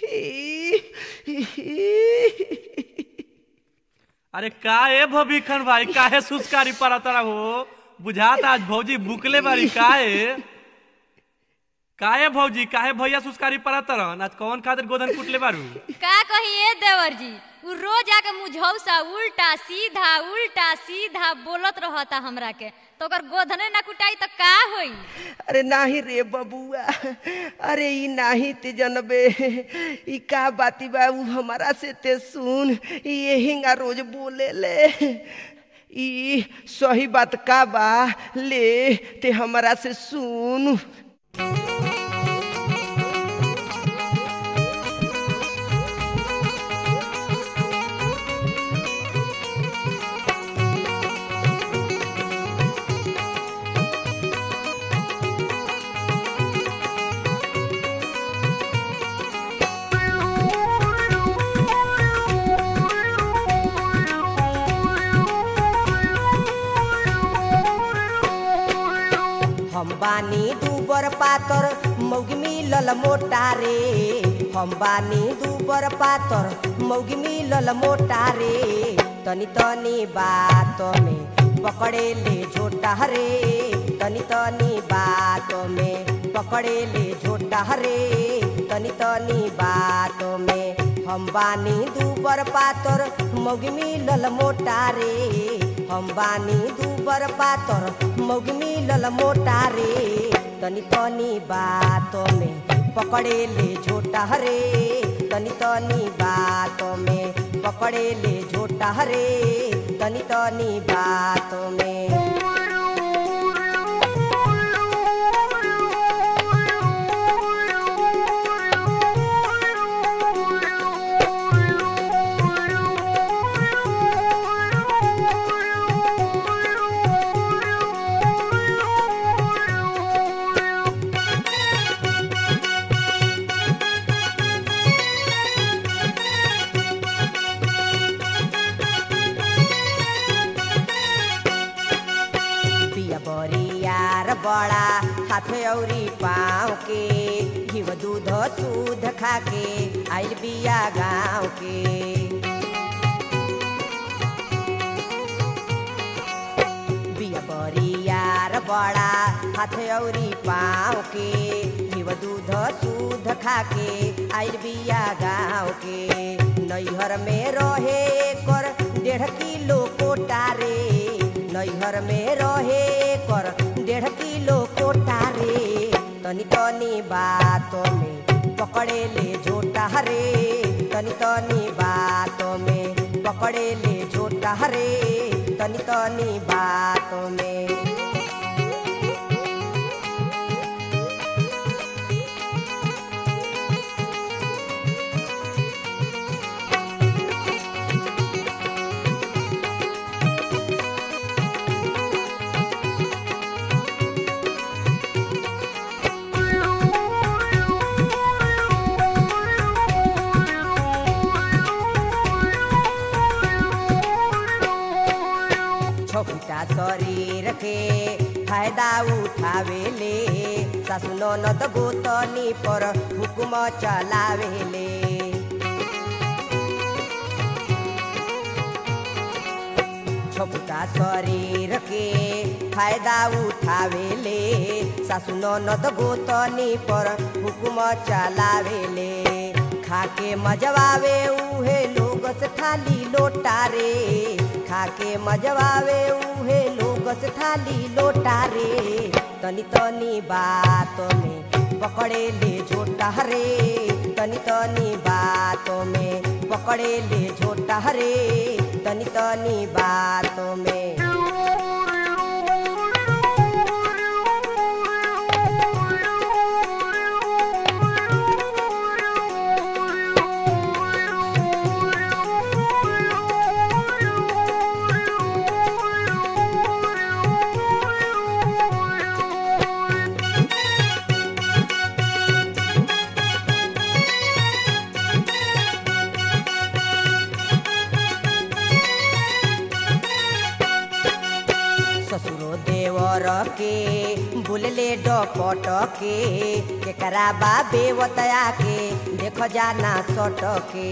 अरे का ए भविखन भाई काहे सुस्कारी पड़ा तारा हो बुझाता आज भौजी बुकले बारी काहे काहे भौजी काहे भैया सुस्कारी पड़ा तरन आज कौन खातिर गोदन कुटले बारू का कहिए देवर जी उ रोज आके मुझौसा उल्टा सीधा उल्टा सीधा बोलत रहता हमरा के तो ओकर गोधने ना कुटाई तो का होई अरे नाही रे बबुआ अरे ई नाही ते जनबे ई का बाती बा उ हमारा से ते सुन ई यहींगा रोज बोले ले ई सही बात का बा ले ते हमारा से सुन हम बानी दूबर पातर मौगी मिलल मोटा रे हम बानी दूबर पातर मौगी मिलल मोटा रे तनी तनी बात में पकड़े ले झोटा रे तनी तनी बात में पकड़े ले झोटा रे तनी तनी बात में हम बानी दूबर पातर मौगी मिलल मोटा रे हम बानी दूबर पातर मौगी मिलल मोटा रे तनी तनी बात में पकड़े ले झोटा रे तनी तनी बात में पकड़े ले झोटा रे तनी तनी बात में पिया बरियार बड़ा हाथ औरी पाँव के घिव दूध दूध खा के आइल बिया गाँव के बिया बरियार बड़ा हाथ औरी पाँव के घिव दूध दूध खा के आइल बिया गाँव के नैहर में रहे कर डेढ़ किलो कोटा रे नैहर में रहे कर डेढ़ किलो कोटा रे तनी तनी बात में पकड़े ले झोटा रे तनी तनी बात में पकड़े ले झोटा रे तनी तनी बात में छोटा शरीर के फायदा उठावेले सासु ननद गोतनी पर हुकुम चलावेले छोटा शरीर के फायदा उठावेले सासु ननद गोतनी पर हुकुम चलावेले खाके मजवावे उहे लोग से थाली लोटा रे खाके मजवावे उहे लोग से थाली लोटा रे तनी तनी बात में पकड़े ले झोटा रे तनी तनी बात में पकड़े ले झोटा रे तनी तनी बात में बोलले डपट के केकरा बा बेवतया के देख जाना सट के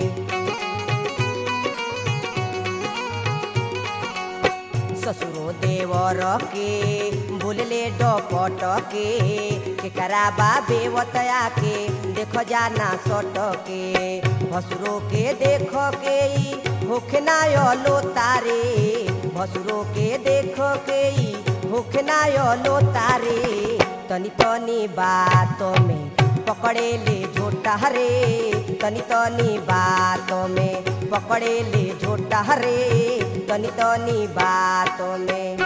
ससुरो देवर के बोलले डपट के केकरा बा बेवतया के देख जाना सट के भसुरो के देख के ई होखना लो तारे भसुरो के देख के ई होखना लो तारे तनी तनी बात में पकड़े ले झोटा रे तनी तनी बात में पकड़े ले झोटा रे तनी तनी बात में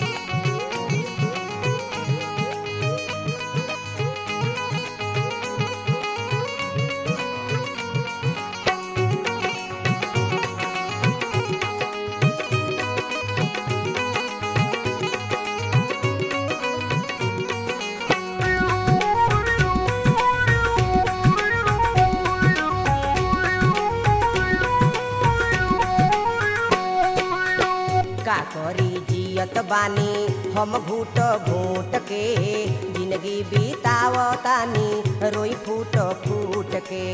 का करी जियत बानी हम घूट घूट के जिंदगी बीतावतानी रोई फूट फूट के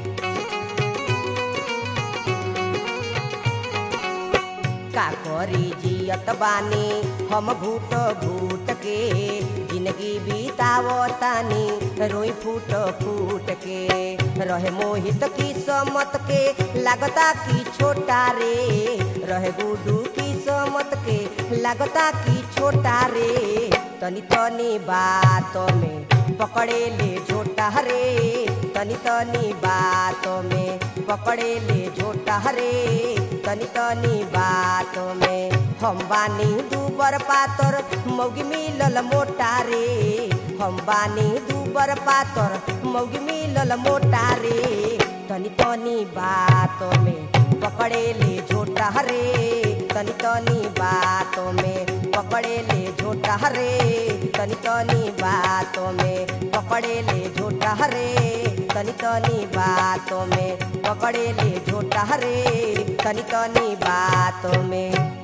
का करी जियत बानी हम घूट घूट के जिंदगी बीतावतानी रोई फूट फूट के रहे मोहित की समत के लागता की छोटा रे रहे गुडू की समत के लागता की छोटा रे तनी तनी बात में पकड़े ले झोटा रे तनी तनी बात में पकड़े ले झोटा रे तनी तनी बात में हम बानी दूबर पातर मौगी मिलल मोटा रे हम बानी दूबर पातर मौगी मिलल मोटा रे तनी तनी बात में पकड़े ले झोटा रे तनी तनी बात में पकड़े ले झोटा रे तनी तनी बात में पकड़े ले झोटा रे तनी तनी बात में पकड़े ले झोटा रे तनी तनी बात में